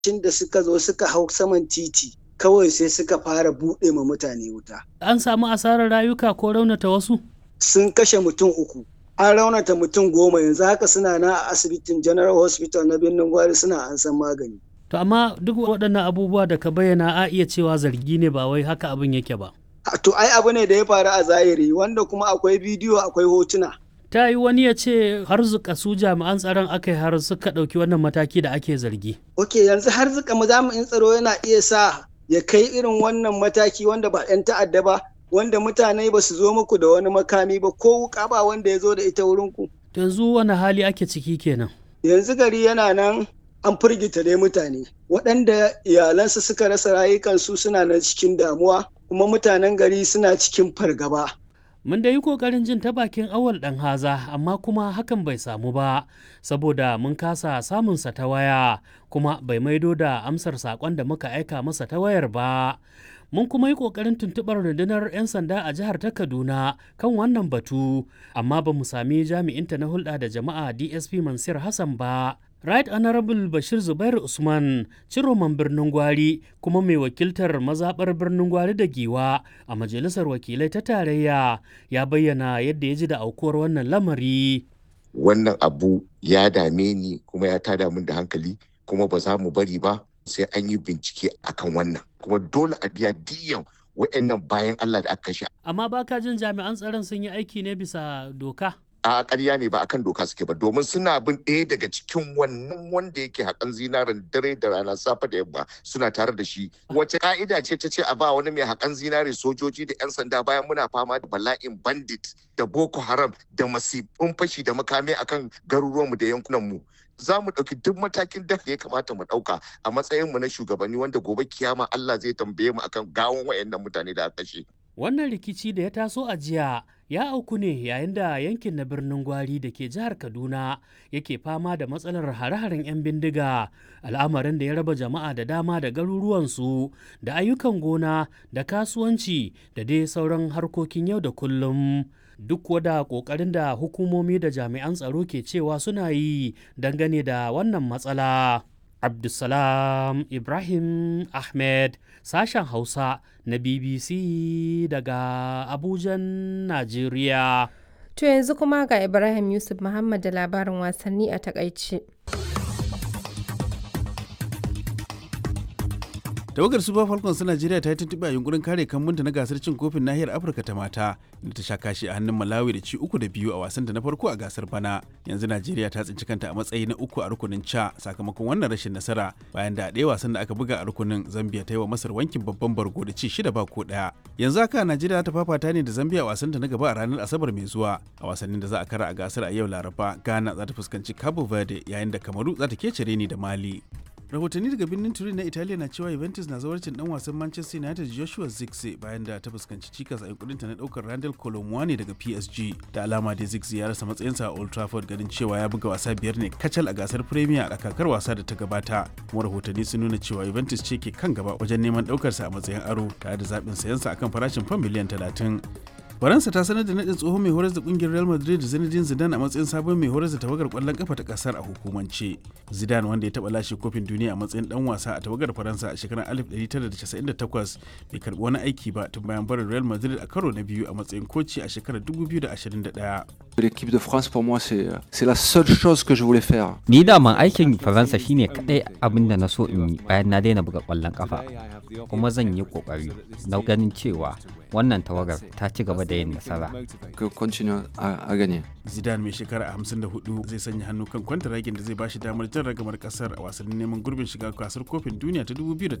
Shin da suka zo suka hau saman titi kawai sai suka fara buɗe ma mutane wuta. An samu asarar rayuka ko raunata wasu? Sun kashe mutum uku. An raunata mutum goma yanzu haka suna na a asibitin General Hospital na birnin Gwari suna an san magani. To amma duk waɗannan abubuwa da ka bayyana a iya cewa zargi ne ba wai haka abin yake ba. To ai abu ne da ya faru a zahiri wanda kuma akwai bidiyo akwai hotuna. Ta yi wani ya ce har zuka su jami'an tsaron aka yi har suka ɗauki wannan mataki da ake zargi. Ok yanzu har zuka jami'in tsaro yana iya sa ya kai irin wannan mataki wanda ba 'yan ta'adda ba wanda mutane ba su zo muku da wani makami ba ko wuka ba wanda ya zo da ita wurinku. Yanzu wani hali ake ciki kenan. Yanzu gari yana nan an firgita dai mutane waɗanda iyalansu suka rasa rayukansu suna nan cikin damuwa kuma mutanen gari suna cikin fargaba. Mun da yi ƙoƙarin jin ta bakin awal ɗan haza amma kuma hakan bai samu ba saboda mun kasa samunsa ta waya kuma bai maido da amsar saƙon da muka aika masa ta wayar ba. Mun kuma yi ƙoƙarin tuntuɓar rundunar 'yan sanda a jihar ta Kaduna kan wannan batu amma ba mu sami jami'inta na hulɗa da jama'a DSP Mansur Hassan ba. Right Honorable Bashir Zubair Usman, ciroman birnin Gwari kuma mai wakiltar mazaɓar birnin Gwari da Giwa a Majalisar Wakilai ta Tarayya ya bayyana yadda ya ji da aukuwar wannan lamari. Wannan abu ya dame ni kuma ya tada min da hankali kuma ba za mu bari ba sai an yi bincike akan wannan kuma dole a biya diyan wa'annan bayan Allah da aka kashe. Amma baka jin jami'an tsaron sun yi aiki ne bisa doka? a ƙarya ne ba akan doka suke ba domin suna bin ɗaya daga cikin wannan wanda yake haƙan zinarin dare da rana safe da yamma suna tare da shi wace ka'ida ce ta ce a ba wani mai haƙan zinare sojoji da 'yan sanda bayan muna fama da bala'in bandit da boko haram da masifin fashi da makami akan garuruwanmu da yankunanmu za mu ɗauki duk matakin da ya kamata mu ɗauka a matsayinmu na shugabanni wanda gobe kiyama Allah zai tambaye mu akan gawon wayannan mutane da aka kashe. Wannan rikici da ya taso a jiya ya auku ne yayin da yankin na birnin Gwari da ke jihar Kaduna yake fama da matsalar hare-haren 'yan bindiga al'amarin da ya raba jama'a da dama da garuruwansu da ayyukan gona da kasuwanci da dai sauran harkokin yau da kullum. Duk wada ƙoƙarin da hukumomi da jami'an tsaro ke cewa suna yi dangane da wannan matsala. Abdulsalam Ibrahim Ahmed sashen Hausa na BBC daga Abujan, Najeriya. To yanzu kuma ga Ibrahim Yusuf Muhammad da labarin wasanni a takaice. tawagar super falcons ta najeriya ta yi tuntuɓe a yunkurin kare kambunta na gasar cin kofin nahiyar afirka ta mata da ta sha kashi a hannun malawi da ci uku da biyu a wasan da na farko a gasar bana yanzu najeriya ta tsinci kanta a matsayi na uku a rukunin ca sakamakon wannan rashin nasara bayan da a ɗaya wasan da aka buga a rukunin zambia ta yi wa masar wankin babban bargo da ci shida ba ko ɗaya yanzu haka najeriya ta fafata ne da zambia a wasan ta na gaba a ranar asabar mai zuwa a wasannin da za a kara a gasar a yau laraba ghana za ta fuskanci cabo verde yayin da kamaru za ta kece ni da mali rahotanni daga birnin turin na italiya na cewa juventus na zawarcin dan wasan manchester united joshua zirkzee bayan da ta fuskanci cikas a yankurinta na daukar randall colomwani daga psg da alama da zirkzee ya rasa matsayinsa a old trafford ganin cewa ya buga wasa biyar ne kacal a gasar premier a kakar wasa da ta gabata kuma rahotanni sun nuna cewa juventus ce ke kan gaba wajen neman daukarsa a matsayin aro tare da zaɓin sayansa akan farashin fam miliyan talatin faransa ta sanar da nadin tsohon mai horar da kungiyar real madrid zinedine zidane a matsayin sabon mai horar da tawagar kwallon kafa ta kasar a hukumance zidane wanda ya taba lashe kofin duniya a matsayin dan wasa a tawagar faransa a shekarar 1998 bai karbi wani aiki ba tun bayan barin real madrid a karo na biyu a matsayin koci a shekarar 2021 L'équipe de France pour moi c'est la seule chose que je voulais faire. Ni daman aikin Faransa shine kadai abin da na so in yi bayan na daina buga kwallon kafa. Kuma zan yi kokari na ganin cewa wannan tawagar ta ci gaba da yin nasara. Que continue a gagner. Zidane mai shekara 54 zai sanya hannu kan kwantaragin da zai bashi damar jan ragamar kasar a wasannin neman gurbin shiga gasar kofin duniya ta 2030